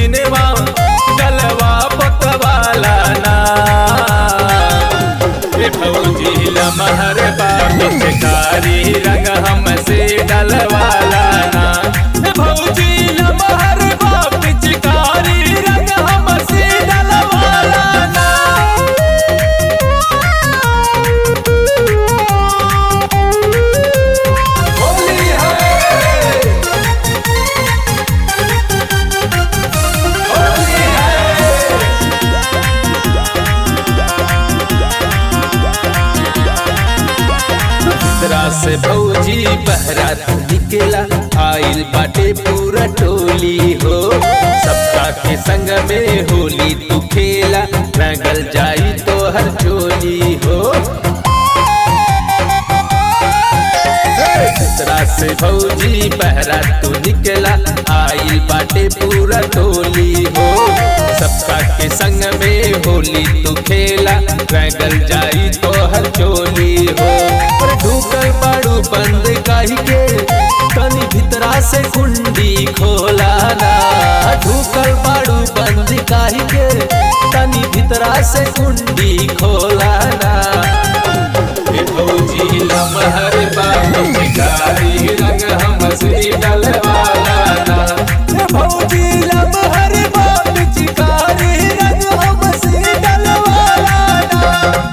दिनवा गलवा पकवाला ना ए भौजी लमहर बाप चिकारी रंग हमसे डलवाला ना ए भौजी लमहर बाप चिकारी रंग हमसे डलवाला ना होली है होली है दूसरा से भौजी बहरात निकला आइल बाटे पूरा टोली हो सबका के संग में होली तू खेला रंगल जाई तो हर चोली हो दूसरा से भौजी बहरा तू निकला आइल बाटे पूरा टोली हो सबका के संग में होली तू खेला रंगल जाई तो हर चोली हो और ढूकल बाड़ू बंद काहे के तनी भीतरा से कुंडी खोला ना ढूकल बाड़ू बंद काहे के तनी भीतरा से कुंडी खोला ना ए भौजी लमहर बाप चिकारी रंग हमसे डलवाला ना ए भौजी लमहर बाप चिकारी रंग हमसे डलवाला ना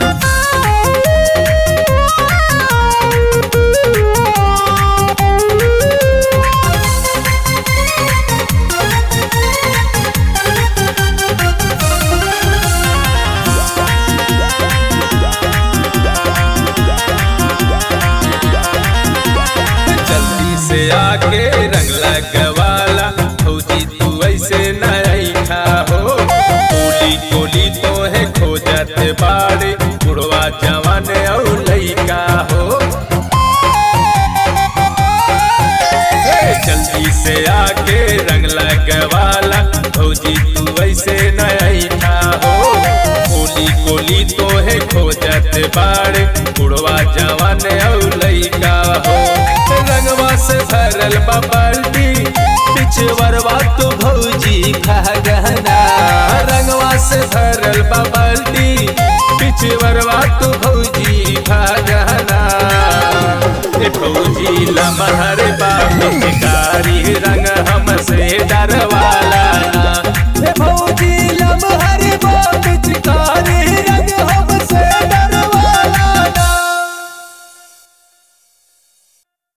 जल्दी से आके रंग लगवाला फौजी तू ऐसे नहीं खा हो कोली कोली तो है खो जाते बाड़े बुढ़वा जवान और लइका हो हे, जल्दी से आके रंग लगवाला फौजी तू ऐसे नहीं खा हो कोली कोली तो है खो जाते बाड़े बुढ़वा जवान और लइका हो रंगवा से भरल बा बाल्टी पिछवरवा तो भौजी खा गहना रंगवा से भरल बा बाल्टी पिछवरवा तो भौजी खा गहना ए भौजी लमहर बा